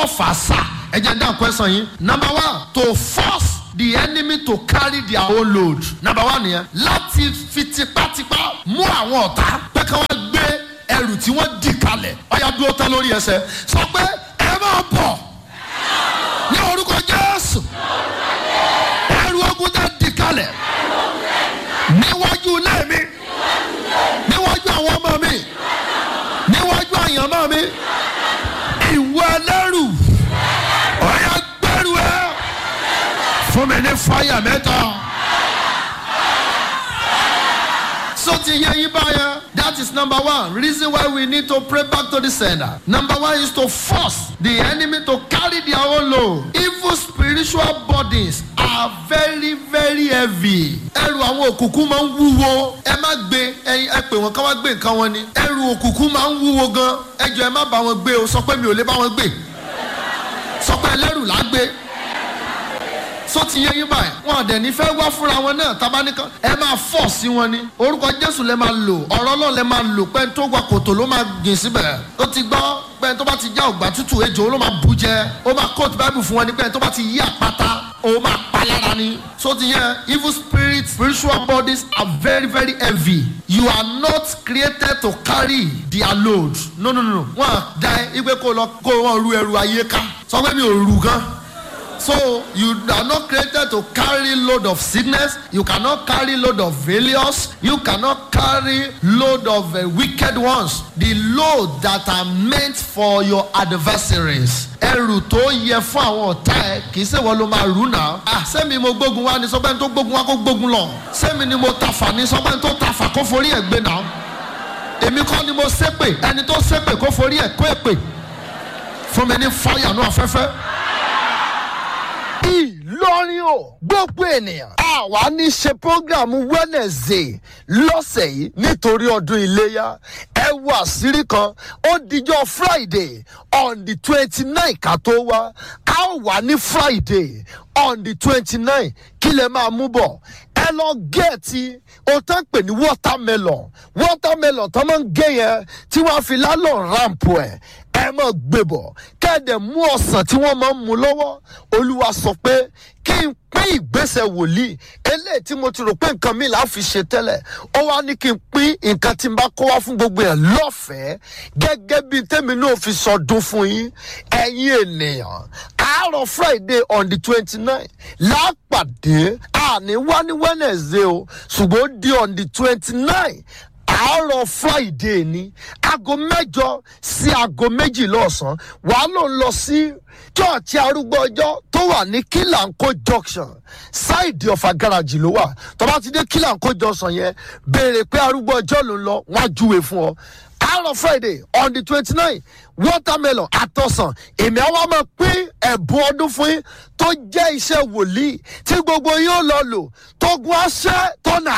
fà á sà ẹ jẹ́ dá question yín number one to force the enemy to carry their own load number one nìyẹn láti fi tipátipá mú àwọn ọ̀tá pé kí wọ́n gbé ẹrù tí wọ́n dì kalẹ̀ ọ̀yà dúró tán lórí ẹsẹ̀ sọ pé ẹ máa bọ̀ ní orúkọ jésù ẹrù ogun tẹ dì kalẹ̀ níwájú ilé mi níwájú àwọn ọmọ mi níwájú àyànmọ́ mi ìwọ ẹlẹ́rù ọ̀yà gbẹ́rù ẹ fún mi ní fáyà mẹ́ta. so ti yẹ yín báyẹn that is number one reason why we need to pray back to the sender number one is to force the enemy to carry their own load evil spiritual bodies are very very heavy ẹrù àwọn òkùnkùn máa ń wúwo ẹ má gbé ẹyin ẹ pè wọn ká wá gbé nǹkan wọn ni ẹrù òkùnkùn máa ń wúwo gan ẹ jọ ẹ má bá wọn gbé o sọ pé mi ò lè bá wọn gbé sọ pé ẹlẹ́rù là á gbé so ti yẹ yín báyìí wọn àdẹ̀ ní fẹ́ wá fúnra wọn náà tabaníkan ẹ máa fọ̀ sí wọn ni orúkọ jésù lẹ máa lò ọ̀rọ̀ náà lẹ máa lò pé tó gba kòtò ló máa gbìn síbẹ̀ ó ti gbọ́ pé tó bá ti já ògbà tútù ejò ló máa bù jẹ ó máa kóòtù báìbù fún wọn ni pé tó bá ti yí àpáta ó máa pa lára ni so ti yẹ evil spirits spiritual bodies are very very heavy you are not created to carry their load no no no wọn à dá ẹ ipe kó lọ kó wọn ru ẹrù ayé ká sọ pé mi ò rù gan. So you are not created to carry load of sickness. You cannot carry load of failures. You cannot carry load of uh, wicked ones. The load that are meant for your adversaries. ẹrù tó yẹ fún àwọn ọ̀tá ẹ kì í ṣe wọ́n ló máa rù náà. à sẹ́mi mo gbógun wá ní sọ́gbẹ́ni tó gbógun wá kó gbógun lọ. sẹ́mi ni mo tafà ní sọ́gbẹ́ni tó tafà kó forí ẹ̀ gbé náà. èmi kọ́ ni mo ṣépè ẹni tó ṣépè kó forí ẹ̀ kó èpè. fún mi ní fáyà náà afẹ́fẹ́ ìlọrin o gbogbo ènìyàn àwa ní ṣe programu wednesday lọ́sẹ̀ yìí nítorí ọdún iléyà ẹ wo àṣírí kan ó dijọ́ friday on the twenty nine ká tó wá a ó wà ní friday on the twenty nine kí lè máa mú bọ̀ ẹ lọ gẹ̀ẹ́tì o tán pè ní watermelon watermelon tó máa ń gé yẹn tí wọ́n á fi lálọ́ ramp ẹ̀ ẹ mọ̀ gbé bọ̀ kẹ́ẹ̀dẹ̀ mú ọ̀sán tí wọ́n máa ń mu lọ́wọ́ olúwa sọ pé kí n pín ìgbésẹ̀ wòlíì eléyìí tí mo ti rò pé nǹkan mi là á fi ṣe tẹ́lẹ̀ ó wá ní kí n pín nǹkan tí n bá kó wá fún gbogbo ẹ̀ lọ́fẹ̀ẹ́ gẹ́gẹ́ bí tèmi náà fi sọdún fún yín ẹ̀yin ènìyàn àárọ̀ friday on the twenty nine lápàdé àní wá ní wednesday o ṣùgbọ́n ó di on the twenty nine àárọ̀ friday ni aago mẹ́jọ sí aago méjìlá ọ̀sán wàá ló ń lọ sí chọ́ọ̀chì arúgbó ọjọ́ tó wà ní kílànkó junction ṣáìdì ọ̀fà gáràjì ló wà tọ́ba ti dé kílànkó junction yẹn béèrè pé arúgbó ọjọ́ ló ń lọ wọ́n á júwe fún ọ àárọ̀ friday on the twenty nine watermelon àtọ̀sán èmi àwa máa pín ẹ̀bùn ọdún fún yín tó jẹ́ iṣẹ́ wòlíì tí gbogbo yín ó lọ lò tógun aṣẹ́ tọ́nà